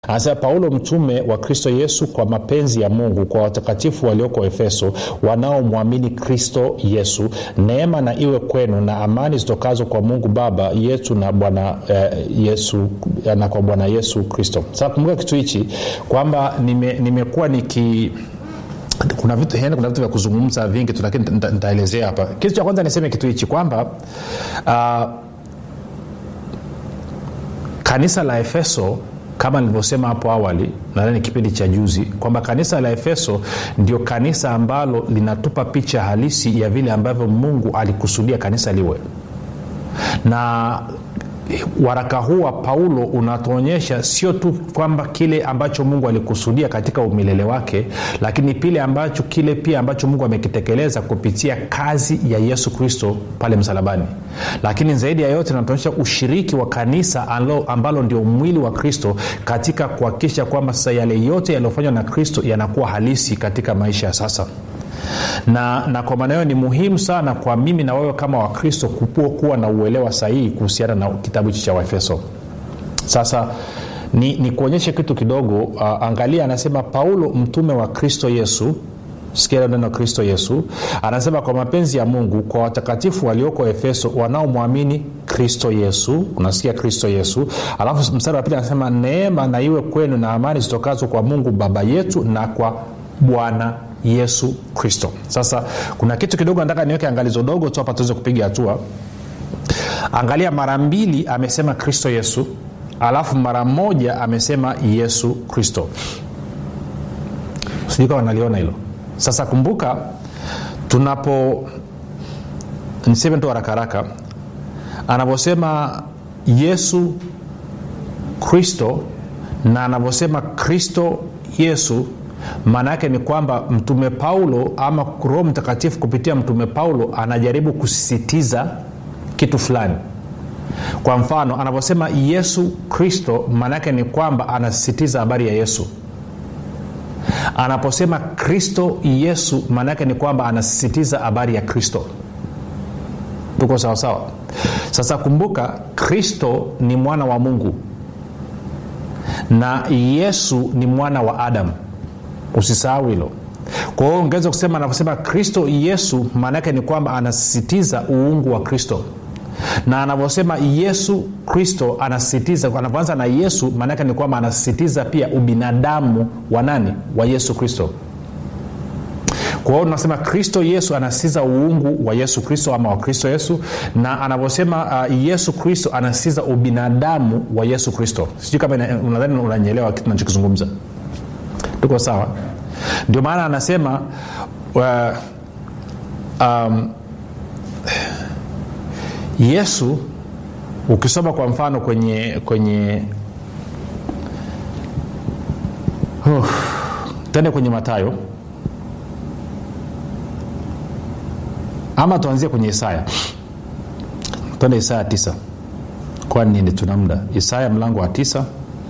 anasema paulo mtume wa kristo yesu kwa mapenzi ya mungu kwa watakatifu walioko efeso wanaomwamini kristo yesu neema na iwe kwenu na amani zitokazo kwa mungu baba yetu na bwana eh, yesu na kwa bwana yesu kristo sasa kumbuka kitu hichi kwamba nimekuwa nime niki kuna vitu yani kuna vitu vya kuzungumza vingi tu lakini nitaelezea hapa kitu cha kwanza niseme kitu hichi kwamba uh, kanisa la efeso kama nilivyosema hapo awali nadhani kipindi cha juzi kwamba kanisa la efeso ndio kanisa ambalo linatupa picha halisi ya vile ambavyo mungu alikusudia kanisa liwe na waraka huu wa paulo unatuonyesha sio tu kwamba kile ambacho mungu alikusudia katika umilele wake lakini pile ambacho kile pia ambacho mungu amekitekeleza kupitia kazi ya yesu kristo pale msalabani lakini zaidi ya yote inatuonyesha ushiriki wa kanisa alo, ambalo ndio mwili wa kristo katika kuhakikisha kwamba sasa yale yote yaliyofanywa na kristo yanakuwa halisi katika maisha ya sasa na, na kwa maana hiyo ni muhimu sana kwa mimi na wewe kama wakristo kuwa na uelewa sahihi kuhusiana na kitabu hichi cha waefeso sasa ni, ni kuonyeshe kitu kidogo uh, angalia anasema paulo mtume wa kristo yesu sikia neno kristo yesu anasema kwa mapenzi ya mungu kwa watakatifu walioko efeso wanaomwamini kristo yesu unasikia kristo yesu alafu mstari wa pili anasema neema na iwe kwenu na amani zitokazo kwa mungu baba yetu na kwa bwana yesu kristo sasa kuna kitu kidogo nataka niweke angalizo dogo tu hapa tuweze kupiga hatua angalia mara mbili amesema kristo yesu alafu mara moja amesema yesu kristo sijui kama naliona hilo sasa kumbuka tunapo niseme tu harakaraka anavyosema yesu kristo na anavyosema kristo yesu maana yake ni kwamba mtume paulo ama roho mtakatifu kupitia mtume paulo anajaribu kusisitiza kitu fulani kwa mfano anavyosema yesu kristo maana yake ni kwamba anasisitiza habari ya yesu anaposema kristo yesu maana yake ni kwamba anasisitiza habari ya kristo tuko sawasawa sasa kumbuka kristo ni mwana wa mungu na yesu ni mwana wa adamu usisahau hilo kwa hiyo ungeweza kusema anavyosema kristo yesu maana yake ni kwamba anasisitiza uungu wa kristo na anavyosema yesu kristo anasisitiza anavyoanza na yesu maana yake ni kwamba anasisitiza pia ubinadamu wa nani wa yesu kristo kwa hiyo tunasema kristo yesu anasisitiza uungu wa yesu kristo ama wa kristo yesu na anavyosema uh, yesu kristo anasisitiza ubinadamu wa yesu kristo sijui kama unadhani unanyelewa kitu nachokizungumza tuko sawa ndio maana anasema uh, um, yesu ukisoma kwa mfano kwenye kwenye uh, tende kwenye matayo ama tuanzie kwenye isaya twende isaya tisa kwani nini tuna muda isaya mlango wa tisa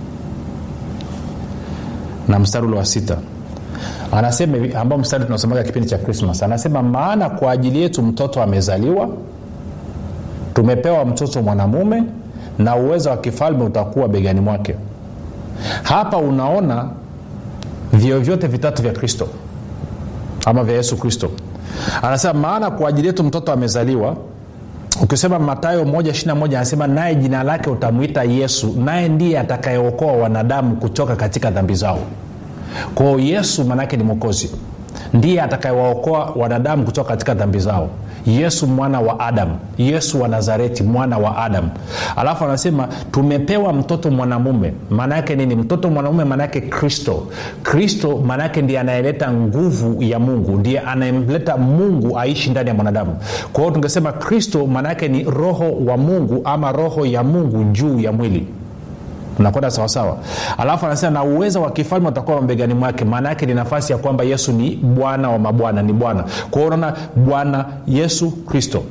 na mstari ule wa sita anasema hivi ambao mstari tunasomaga kipindi cha krismas anasema maana kwa ajili yetu mtoto amezaliwa tumepewa mtoto mwanamume na uwezo wa kifalme utakuwa begani mwake hapa unaona vio vyote vitatu vya kristo ama vya yesu kristo anasema maana kwa ajili yetu mtoto amezaliwa ukisema matayo 1 anasema naye jina lake utamwita yesu naye ndiye atakayeokoa wanadamu kutoka katika dhambi zao kwao yesu maanaake ni mwokozi ndiye atakayewaokoa wanadamu kutoka katika dhambi zao yesu mwana wa adamu yesu wa nazareti mwana wa adamu alafu anasema tumepewa mtoto mwanamume maana yake nini mtoto mwanamume maana yake kristo kristo maana yake ndiye anayeleta nguvu ya mungu ndiye anayemleta mungu aishi ndani ya mwanadamu kwa hiyo tungesema kristo maana yake ni roho wa mungu ama roho ya mungu juu ya mwili unakwenda sawasawa alafu anasema na uwezo wa kifalme utakuwa mabegani mwake maana yake ni nafasi ya kwamba yesu ni bwana wa mabwana ni bwana kwa hiyo unaona bwana yesu kristo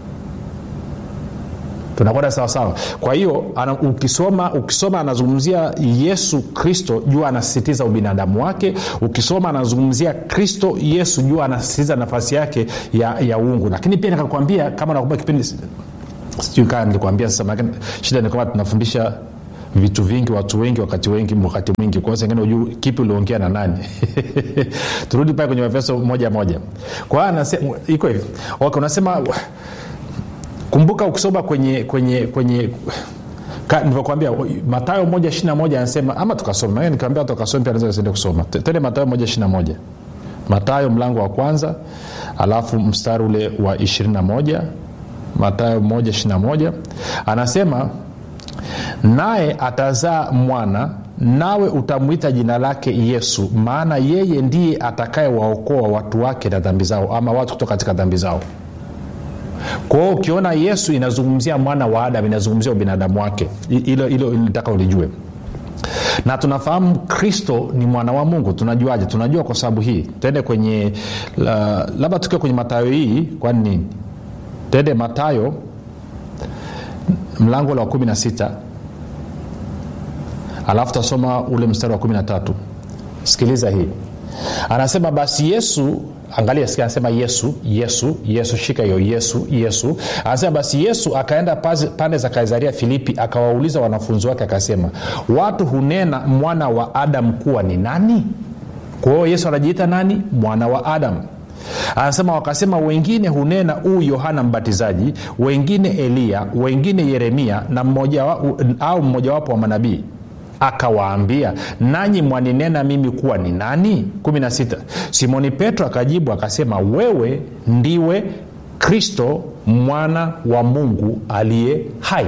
tunakwenda sawasawa kwa hiyo ukisoma ukisoma anazungumzia yesu kristo jua anasisitiza ubinadamu wake ukisoma anazungumzia kristo yesu jua anasisitiza nafasi yake ya, ya uungu lakini pia nikakwambia kama nakumbuka kipindi sijui kaa nilikwambia sasa shida ni kwamba tunafundisha vitu vingi watu wengi wakati wengi wakati mwingi kwa sengine ujuu kipi uliongea na nani turudi pale kwenye efeso moja moja kwa hiyo anasema iko hivi okay, unasema kumbuka ukisoma kwenye kwenye kwenye nilivyokwambia matayo moja ishiri moja anasema ama tukasoma nikiambia tukasoma pia naweza siende kusoma tende matayo moja ishiri moja matayo mlango wa kwanza alafu mstari ule wa 21 matayo 1 anasema naye atazaa mwana nawe utamwita jina lake yesu maana yeye ndiye atakayewaokoa watu wake na dhambi zao ama watu kutoka katika dhambi zao kwa hiyo ukiona yesu inazungumzia mwana wa adam inazungumzia ubinadamu wake hilo hilo nitaka ulijue na tunafahamu kristo ni mwana wa mungu tunajuaje tunajua kwa sababu hii tende kwenye la, labda tukiwa kwenye matayo hii kwani nini tende matayo mlango la wa kumi na sita alafu tasoma ule mstari wa kumi na tatu sikiliza hii anasema basi yesu angalia sikia anasema yesu yesu yesu shika hiyo yesu yesu anasema basi yesu akaenda pande za kaisaria filipi akawauliza wanafunzi wake akasema watu hunena mwana wa adamu kuwa ni nani kwa hiyo yesu anajiita nani mwana wa adamu anasema wakasema wengine hunena huu yohana mbatizaji wengine eliya wengine yeremia na mmoja wa, au mmojawapo wa manabii akawaambia nanyi mwaninena mimi kuwa ni nani 16 simoni petro akajibu akasema wewe ndiwe kristo mwana wa mungu aliye hai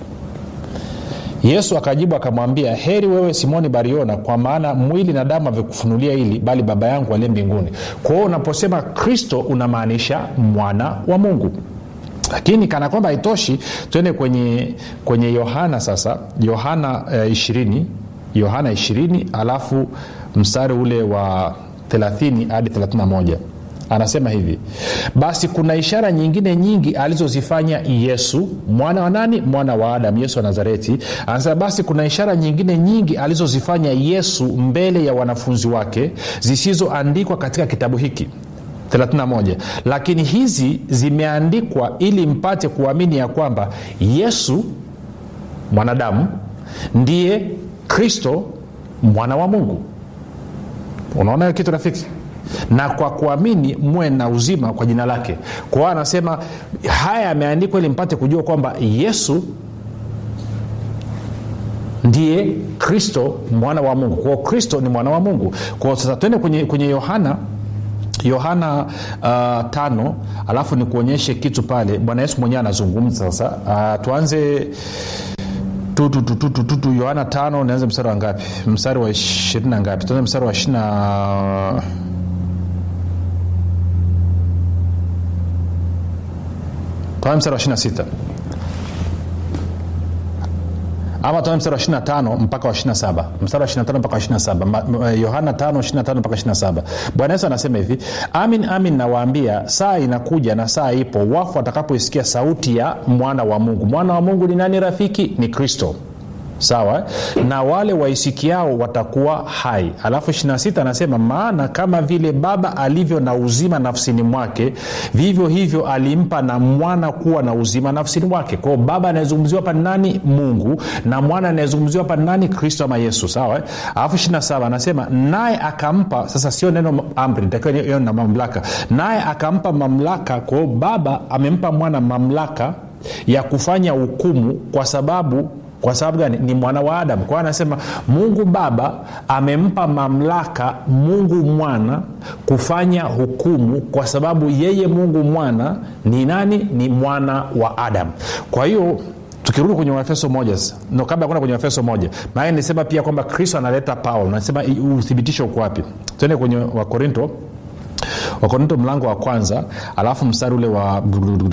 yesu akajibu akamwambia heri wewe simoni bariona kwa maana mwili na damu avikufunulia hili bali baba yangu aliye mbinguni kwa hiyo unaposema kristo unamaanisha mwana wa mungu lakini kana kwamba haitoshi twende kwenye kwenye yohana sasa yohana eh, 20 yohana 20 alafu mstari ule wa 30 hadi 31 anasema hivi basi kuna ishara nyingine nyingi alizozifanya yesu mwana wa nani mwana wa adam yesu wa nazareti anasema basi kuna ishara nyingine nyingi alizozifanya yesu mbele ya wanafunzi wake zisizoandikwa katika kitabu hiki 31 lakini hizi zimeandikwa ili mpate kuamini ya kwamba yesu mwanadamu ndiye kristo mwana wa mungu unaona hiyo kitu rafiki na kwa kuamini muwe na uzima kwa jina lake kwa hiyo anasema haya yameandikwa ili mpate kujua kwamba yesu ndiye kristo mwana wa mungu kwao kristo ni mwana wa mungu kwao sasa twende kwenye, kwenye yohana yohana uh, tano alafu nikuonyeshe kitu pale bwana yesu mwenyewe anazungumza sasa uh, tuanze tutututututu yohana tano nianze mstari wa ngapi mstari wa ishirini na ngapi tuanze mstari wa ishirina tuanze mstari wa ishirina sita ama tuanze mstari wa 25 mpaka wa 27 mstari wa 25 mpaka wa 27 yohana 5 25 mpaka 27 bwana yesu anasema hivi amin amin nawaambia saa inakuja na saa ipo wafu watakapoisikia sauti ya mwana wa mungu mwana wa mungu ni nani rafiki ni kristo sawa na wale waisikiao watakuwa hai alafu 26 anasema maana kama vile baba alivyo na uzima nafsini mwake vivyo hivyo alimpa na mwana kuwa na uzima nafsini mwake kwao baba anayezungumziwa hapa nani mungu na mwana anayezungumziwa hapa nani kristo ama yesu sawa alafu 27 anasema naye akampa sasa sio neno amri takiwa hiyo na mamlaka naye akampa mamlaka kwao baba amempa mwana mamlaka ya kufanya hukumu kwa sababu kwa sababu gani ni mwana wa adamu kwa anasema mungu baba amempa mamlaka mungu mwana kufanya hukumu kwa sababu yeye mungu mwana ni nani ni mwana wa adamu kwa hiyo tukirudi kwenye waefeso moja no kabla ya kwenda kwenye waefeso moja maana nisema pia kwamba kristo analeta paulo nasema uthibitisho uko wapi tuende kwenye wakorinto wakorinto mlango wa kwanza alafu mstari ule wa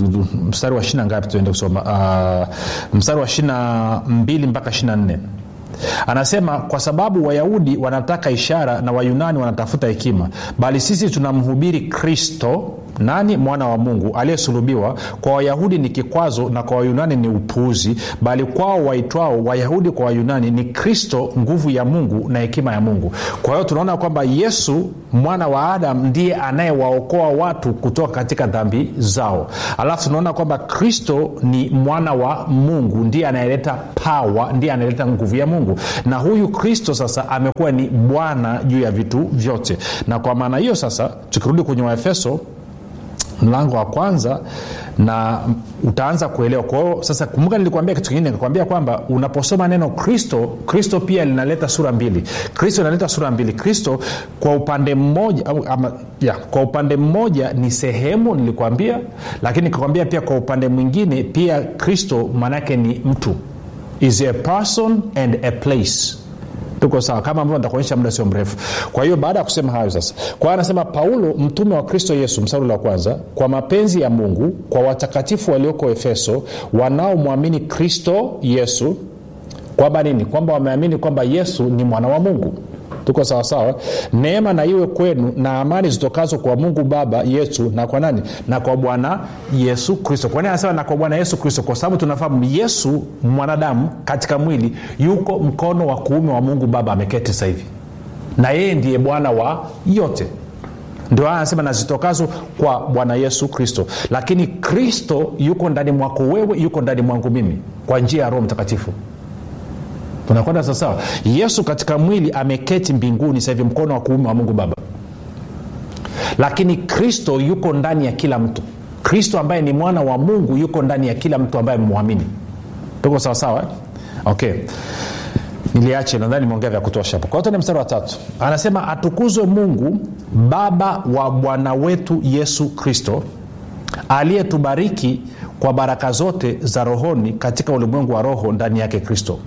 mstari wa shina ngapi tuende kusoma uh, mstari wa shina mbili mpaka shina nne anasema kwa sababu wayahudi wanataka ishara na wayunani wanatafuta hekima bali sisi tunamhubiri kristo nani mwana wa mungu aliyesulubiwa kwa wayahudi ni kikwazo na kwa wayunani ni upuuzi bali kwao waitwao wayahudi kwa wayunani ni kristo nguvu ya mungu na hekima ya mungu kwa hiyo tunaona kwamba yesu mwana wa adam ndiye anayewaokoa watu kutoka katika dhambi zao alafu tunaona kwamba kristo ni mwana wa mungu ndiye anayeleta pawa ndiye anayeleta nguvu ya mungu na huyu kristo sasa amekuwa ni bwana juu ya vitu vyote na kwa maana hiyo sasa tukirudi kwenye waefeso mlango wa kwanza na utaanza kuelewa kwa hiyo sasa kumbuka nilikuambia kitu kingine nikakwambia kwamba unaposoma neno kristo kristo pia linaleta sura mbili kristo inaleta sura mbili kristo kwa upande mmoja ama, ya, kwa upande mmoja ni sehemu nilikwambia lakini nikakwambia pia kwa upande mwingine pia kristo maanaake ni mtu is a person and a place tuko sawa kama ambavyo nitakuonyesha muda sio mrefu kwa hiyo baada ya kusema hayo sasa kwa hiyo anasema paulo mtume wa kristo yesu msauli wa kwanza kwa mapenzi ya mungu kwa watakatifu walioko efeso wanaomwamini kristo yesu kwamba nini kwamba wameamini kwamba yesu ni mwana wa mungu tuko sawasawa neema na iwe kwenu na amani zitokazo kwa mungu baba yetu na kwa nani na kwa bwana yesu kristo kwa nini anasema na kwa bwana yesu kristo kwa sababu tunafahamu yesu mwanadamu katika mwili yuko mkono wa kuume wa mungu baba ameketi sasa hivi na yeye ndiye bwana wa yote ndio anasema nazitokazo kwa bwana yesu kristo lakini kristo yuko ndani mwako wewe yuko ndani mwangu mimi kwa njia ya roho mtakatifu tunakwenda sawasawa yesu katika mwili ameketi mbinguni sahivi mkono wa kuume wa mungu baba lakini kristo yuko ndani ya kila mtu kristo ambaye ni mwana wa mungu yuko ndani ya kila mtu ambaye amemwamini tuko sawasawa eh? okay niliache nadhani nimeongea vya kutosha hapo kwa hiyo mstari wa tatu anasema atukuzwe mungu baba wa bwana wetu yesu kristo aliyetubariki kwa baraka zote za rohoni katika ulimwengu wa roho ndani yake kristo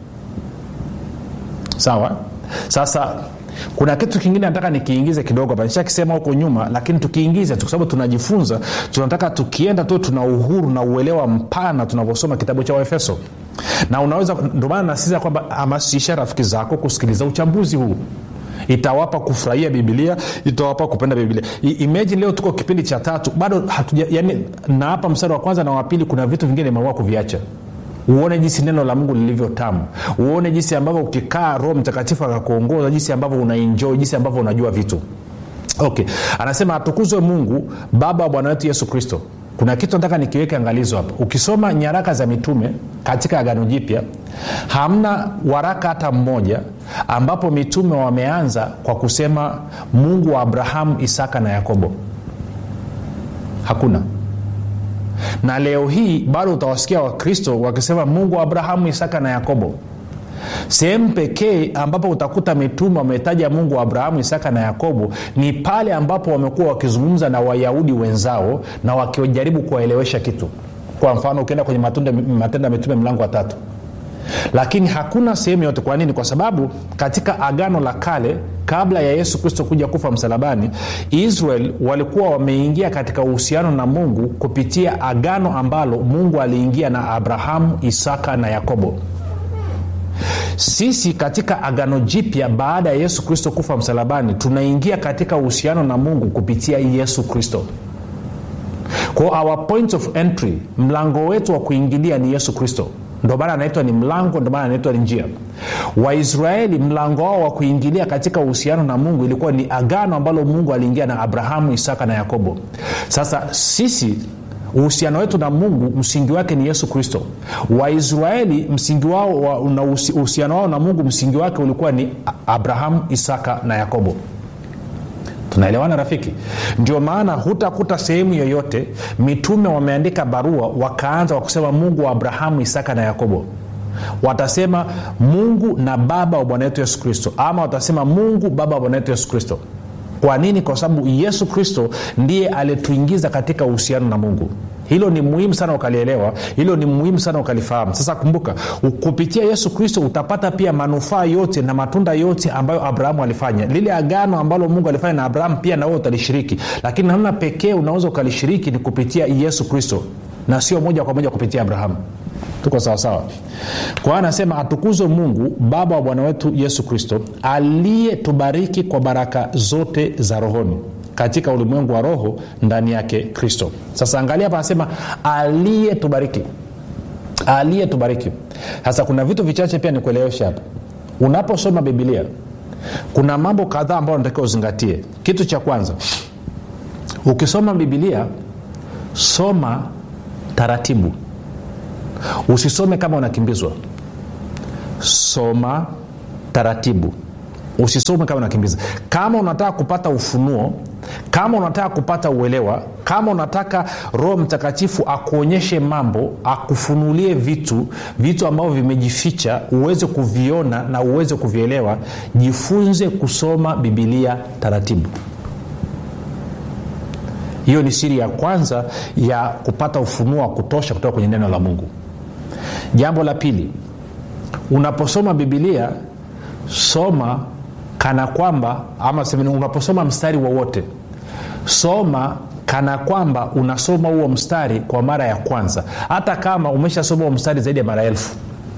sawa sasa kuna kitu kingine nataka nikiingize kidogo hapa nishakisema huko nyuma lakini tukiingize kwa sababu tunajifunza tunataka tukienda tu tuna uhuru na uelewa mpana tunavyosoma kitabu cha waefeso na unaweza ndio maana nasiza kwamba hamasisha rafiki zako kusikiliza uchambuzi huu itawapa kufurahia bibilia itawapa kupenda bibilia imagine leo tuko kipindi cha tatu bado hatuja yani na hapa mstari wa kwanza na wa pili kuna vitu vingine imeamua kuviacha uone jinsi neno la mungu lilivyo tamu uone jinsi ambavyo ukikaa roho mtakatifu akakuongoza jinsi ambavyo unaenjoi jinsi ambavyo unajua vitu okay anasema atukuzwe mungu baba wa bwana wetu yesu kristo kuna kitu nataka nikiweke angalizo hapa ukisoma nyaraka za mitume katika agano jipya hamna waraka hata mmoja ambapo mitume wameanza kwa kusema mungu wa abrahamu isaka na yakobo hakuna na leo hii bado utawasikia wakristo wakisema mungu wa abrahamu isaka na yakobo sehemu pekee ambapo utakuta mitume wametaja mungu wa abrahamu isaka na yakobo ni pale ambapo wamekuwa wakizungumza na wayahudi wenzao na wakijaribu kuwaelewesha kitu kwa mfano ukienda kwenye matendo ya mitume mlango wa tatu lakini hakuna sehemu yote kwa nini kwa sababu katika agano la kale kabla ya yesu kristo kuja kufa msalabani israel walikuwa wameingia katika uhusiano na mungu kupitia agano ambalo mungu aliingia na abrahamu isaka na yakobo sisi katika agano jipya baada ya yesu kristo kufa msalabani tunaingia katika uhusiano na mungu kupitia yesu kristo kwa our point of entry mlango wetu wa kuingilia ni yesu kristo ndo maana anaitwa ni mlango ndo maana anaitwa ni njia waisraeli mlango wao wa kuingilia katika uhusiano na mungu ilikuwa ni agano ambalo mungu aliingia na abrahamu isaka na yakobo sasa sisi uhusiano wetu na mungu msingi wake ni yesu kristo waisraeli msingi wao wa, na uhusiano wao na mungu msingi wake ulikuwa ni abrahamu isaka na yakobo tunaelewana rafiki ndio maana hutakuta sehemu yoyote mitume wameandika barua wakaanza kwa kusema mungu wa abrahamu isaka na yakobo watasema mungu na baba wa bwana wetu yesu kristo ama watasema mungu baba wa bwana wetu yesu kristo kwa nini kwa sababu yesu kristo ndiye alituingiza katika uhusiano na mungu hilo ni muhimu sana ukalielewa hilo ni muhimu sana ukalifahamu sasa kumbuka kupitia yesu kristo utapata pia manufaa yote na matunda yote ambayo abrahamu alifanya lile agano ambalo mungu alifanya na abrahamu pia nawe utalishiriki lakini namna pekee unaweza ukalishiriki ni kupitia yesu kristo na sio moja kwa moja kupitia abrahamu tuko sawasawa kwa hiyo anasema atukuzwe mungu baba wa bwana wetu yesu kristo aliyetubariki kwa baraka zote za rohoni katika ulimwengu wa roho ndani yake kristo sasa angalia hapa anasema aliyetubariki aliyetubariki sasa kuna vitu vichache pia nikueleweshe hapa unaposoma bibilia kuna mambo kadhaa ambayo unatakiwa uzingatie kitu cha kwanza ukisoma bibilia soma taratibu usisome kama unakimbizwa soma taratibu usisome kama unakimbiza kama unataka kupata ufunuo kama unataka kupata uelewa kama unataka roho mtakatifu akuonyeshe mambo akufunulie vitu vitu ambavyo vimejificha uweze kuviona na uweze kuvielewa jifunze kusoma bibilia taratibu hiyo ni siri ya kwanza ya kupata ufunuo wa kutosha kutoka kwenye neno la mungu jambo la pili unaposoma bibilia soma kana kwamba ama semeni, unaposoma mstari wowote soma kana kwamba unasoma huo mstari kwa mara ya kwanza hata kama umeshasoma huo mstari zaidi ya mara elfu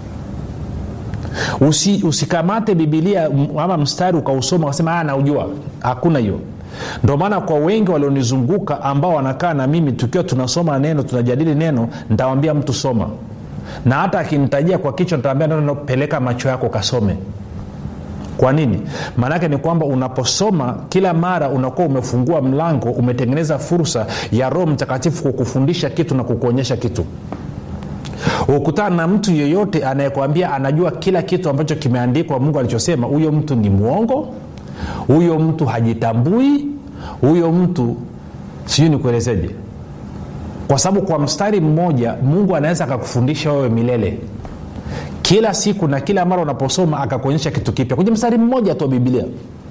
Usi, usikamate bibilia ama mstari ukausoma ukasema naujua hakuna hiyo ndio maana kwa wengi walionizunguka ambao wanakaa na mimi tukiwa tunasoma neno tunajadili neno ntawambia mtu soma na hata akinitajia kwa kichwa nitawambia neno peleka macho yako kasome kwa nini maanaake ni kwamba unaposoma kila mara unakuwa umefungua mlango umetengeneza fursa ya roho mtakatifu kukufundisha kitu na kukuonyesha kitu ukutana na mtu yeyote anayekwambia anajua kila kitu ambacho kimeandikwa mungu alichosema huyo mtu ni mwongo huyo mtu hajitambui huyo mtu sijui nikuelezeje kwa sababu kwa mstari mmoja mungu anaweza akakufundisha wewe milele kila siku na kila mara unaposoma akakuonyesha kitu kipya kwenye mstari mmoja tu wa bibilia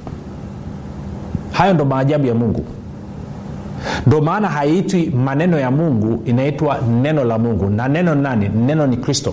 hayo ndo maajabu ya mungu ndo maana haiitwi maneno ya mungu inaitwa neno la mungu na neno nani neno ni kristo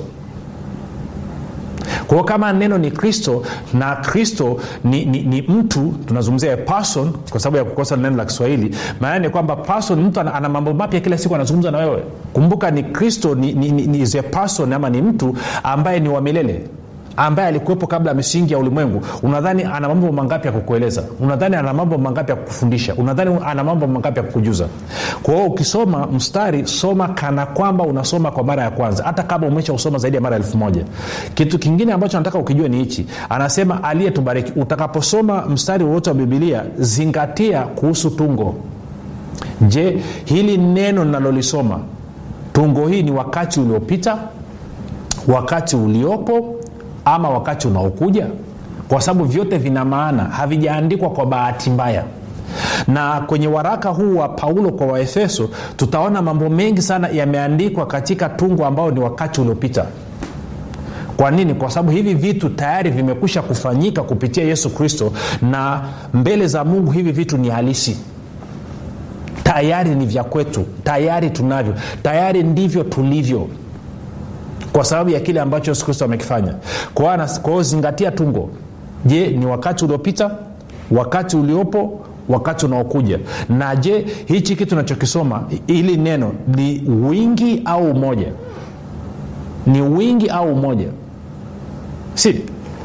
kwao kama neno ni kristo na kristo ni, ni, ni mtu tunazungumzia person kwa sababu ya kukosa neno la kiswahili maana ni kwamba person mtu ana, ana mambo mapya kila siku anazungumza na wewe kumbuka ni kristo ni, ni, ni, ni is a person ama ni mtu ambaye ni wa milele ambaye alikuwepo kabla ya misingi ya ulimwengu unadhani ana mambo mangapi ya kukueleza unadhani ana mambo mangapi ya kukufundisha unadhani ana mambo mangapi ya kukujuza kwa hiyo ukisoma mstari soma kana kwamba unasoma kwa mara ya kwanza hata kama umesha usoma zaidi ya mara elfu moja kitu kingine ambacho nataka ukijua ni hichi anasema aliyetubariki utakaposoma mstari wowote wa bibilia zingatia kuhusu tungo je hili neno linalolisoma tungo hii ni wakati uliopita wakati uliopo ama wakati unaokuja kwa sababu vyote vina maana havijaandikwa kwa bahati mbaya na kwenye waraka huu wa paulo kwa waefeso tutaona mambo mengi sana yameandikwa katika tungo ambao ni wakati uliopita kwa nini kwa sababu hivi vitu tayari vimekwisha kufanyika kupitia yesu kristo na mbele za mungu hivi vitu ni halisi tayari ni vya kwetu tayari tunavyo tayari ndivyo tulivyo kwa sababu ya kile ambacho yesu kristo amekifanya kwa hiyo zingatia tungo je ni wakati uliopita wakati uliopo wakati unaokuja na je hichi kitu nachokisoma ili neno ni wingi au umoja ni wingi au umoja si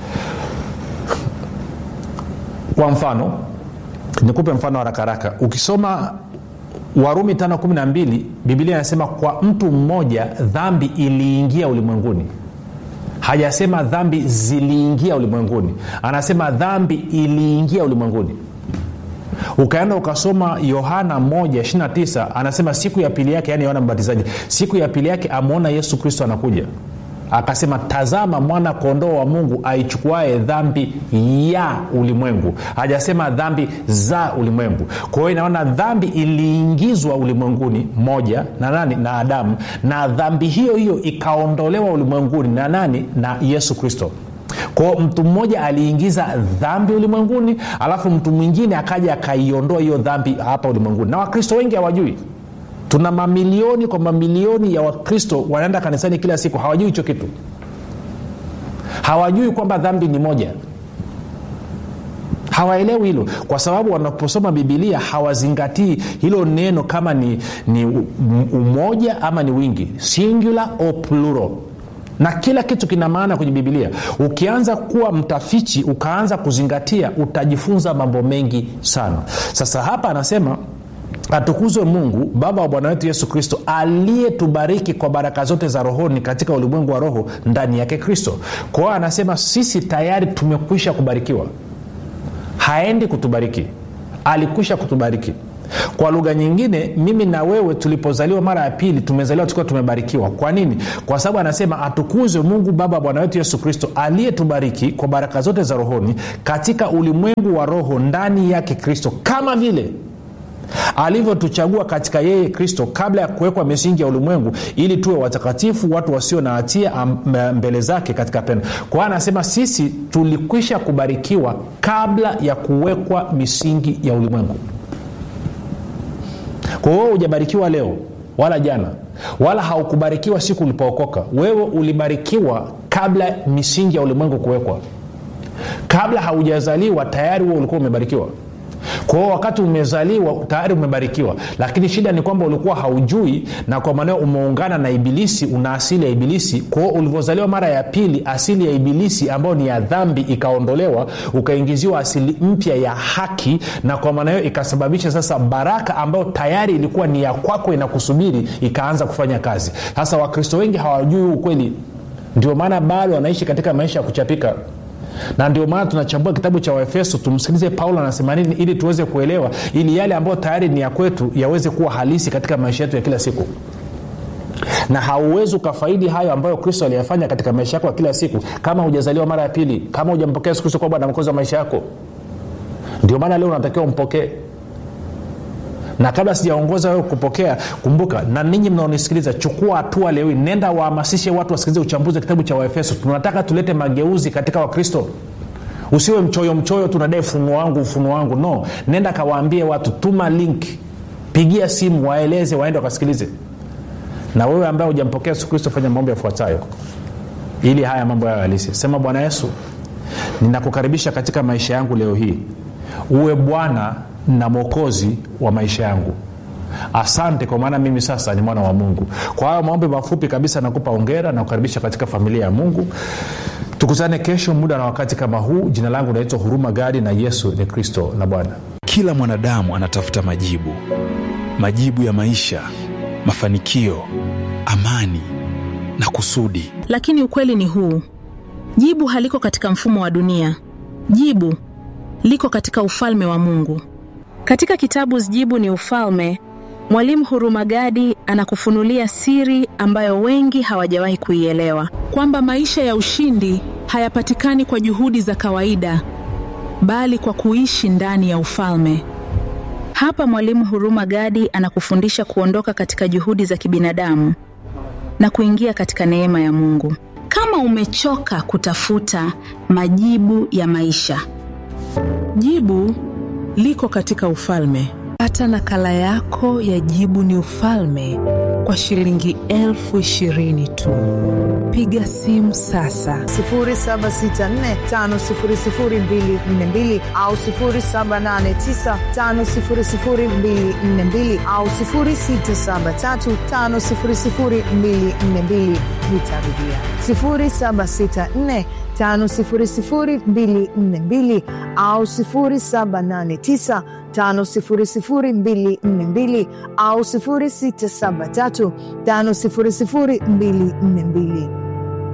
kwa mfano nikupe mfano harakaraka ukisoma warumi 512 bibilia inasema kwa mtu mmoja dhambi iliingia ulimwenguni hajasema dhambi ziliingia ulimwenguni anasema dhambi iliingia ulimwenguni ukaenda ukasoma yohana 129 anasema siku ya pili yake yani yohana mbatizaji siku ya pili yake amwona yesu kristo anakuja akasema tazama mwana kondoo wa mungu aichukuae dhambi ya ulimwengu hajasema dhambi za ulimwengu kwa hiyo inaona dhambi iliingizwa ulimwenguni moja na nani na adamu na dhambi hiyo hiyo ikaondolewa ulimwenguni na nani na yesu kristo kwao mtu mmoja aliingiza dhambi ulimwenguni alafu mtu mwingine akaja akaiondoa hiyo dhambi hapa ulimwenguni na wakristo wengi hawajui tuna mamilioni kwa mamilioni ya wakristo wanaenda kanisani kila siku hawajui hicho kitu hawajui kwamba dhambi ni moja hawaelewi hilo kwa sababu wanaposoma bibilia hawazingatii hilo neno kama ni, ni umoja ama ni wingi singular o plural na kila kitu kina maana kwenye bibilia ukianza kuwa mtafichi ukaanza kuzingatia utajifunza mambo mengi sana sasa hapa anasema atukuzwe mungu baba wa bwana wetu yesu kristo aliyetubariki kwa baraka zote za rohoni katika ulimwengu wa roho ndani yake kristo kwa hiyo anasema sisi tayari tumekwisha kubarikiwa haendi kutubariki alikwisha kutubariki kwa lugha nyingine mimi na wewe tulipozaliwa mara ya pili tumezaliwa tukiwa tumebarikiwa kwa nini kwa sababu anasema atukuzwe mungu baba bwana wetu yesu kristo aliyetubariki kwa baraka zote za rohoni katika ulimwengu wa roho ndani yake kristo kama vile alivyotuchagua katika yeye kristo kabla ya kuwekwa misingi ya ulimwengu ili tuwe watakatifu watu wasio na hatia mbele zake katika pendo kwa hiyo anasema sisi tulikwisha kubarikiwa kabla ya kuwekwa misingi ya ulimwengu kwa hiyo hujabarikiwa leo wala jana wala haukubarikiwa siku ulipookoka wewe ulibarikiwa kabla misingi ya ulimwengu kuwekwa kabla haujazaliwa tayari huo ulikuwa umebarikiwa kwa hiyo wakati umezaliwa tayari umebarikiwa lakini shida ni kwamba ulikuwa haujui na kwa maneo umeungana na ibilisi una asili ya ibilisi kwa hiyo ulivyozaliwa mara ya pili asili ya ibilisi ambayo ni ya dhambi ikaondolewa ukaingiziwa asili mpya ya haki na kwa maana hiyo ikasababisha sasa baraka ambayo tayari ilikuwa ni ya kwako inakusubiri ikaanza kufanya kazi sasa wakristo wengi hawajui ukweli ndio maana bado wanaishi katika maisha ya kuchapika na ndio maana tunachambua kitabu cha waefeso tumsikilize paulo anasema nini ili tuweze kuelewa ili yale ambayo tayari ni ya kwetu yaweze kuwa halisi katika maisha yetu ya kila siku na hauwezi ukafaidi hayo ambayo kristo aliyafanya katika maisha yako ya kila siku kama hujazaliwa mara ya pili kama hujampokea yesu kristo kuwa bwana mkozi wa maisha yako ndio maana leo unatakiwa umpokee na kabla sijaongoza wewe kupokea kumbuka na ninyi mnaonisikiliza chukua hatua leo nenda wahamasishe watu wasikilize uchambuzi wa kitabu cha waefeso tunataka tulete mageuzi katika wakristo usiwe mchoyo mchoyo tunadai ufunuo wangu ufunuo wangu no nenda kawaambie watu tuma link pigia simu waeleze waende wakasikilize na wewe ambaye hujampokea yesu kristo fanya mambo yafuatayo ili haya mambo yayo halisi sema bwana yesu ninakukaribisha katika maisha yangu leo hii uwe bwana na mwokozi wa maisha yangu asante kwa maana mimi sasa ni mwana wa mungu kwa hayo maombi mafupi kabisa nakupa ongera na kukaribisha katika familia ya mungu tukutane kesho muda na wakati kama huu jina langu naitwa huruma gadi na yesu ni kristo na bwana kila mwanadamu anatafuta majibu majibu ya maisha mafanikio amani na kusudi lakini ukweli ni huu jibu haliko katika mfumo wa dunia jibu liko katika ufalme wa mungu katika kitabu jibu ni ufalme mwalimu hurumagadi anakufunulia siri ambayo wengi hawajawahi kuielewa kwamba maisha ya ushindi hayapatikani kwa juhudi za kawaida bali kwa kuishi ndani ya ufalme hapa mwalimu huruma gadi anakufundisha kuondoka katika juhudi za kibinadamu na kuingia katika neema ya mungu kama umechoka kutafuta majibu ya maisha jibu liko katika ufalme pata nakala yako ya jibu ni ufalme kwa shilingi elfu ishirini tu piga simu sasa 7645242 au 7895242 au 6735242 nitarudia 764 5242 au 789 5242 au 673 5242